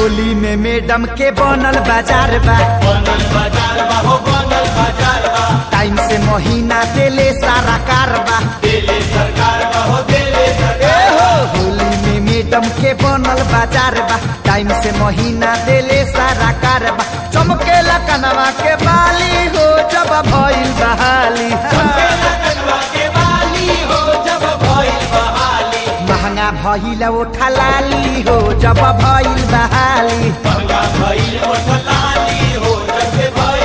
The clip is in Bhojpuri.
होली में मैडम के बनल बाजार बा बनल बाजार बा हो बनल बाजार बा टाइम से महीना देले सारा कारबा देले सरकार बा हो देले ए सरकार हो होली में मैडम के बनल बाजार बा टाइम से महीना देले सारा कारबा चमकेला कनवा के बाली हो जब भइल बहाली चमकेला कनवा के बाली हो जब भइल बहाली महंगा भइल ओठा लाली हो जब भइल बहाली महंगा भइल ओठ लाली हो जब से भइल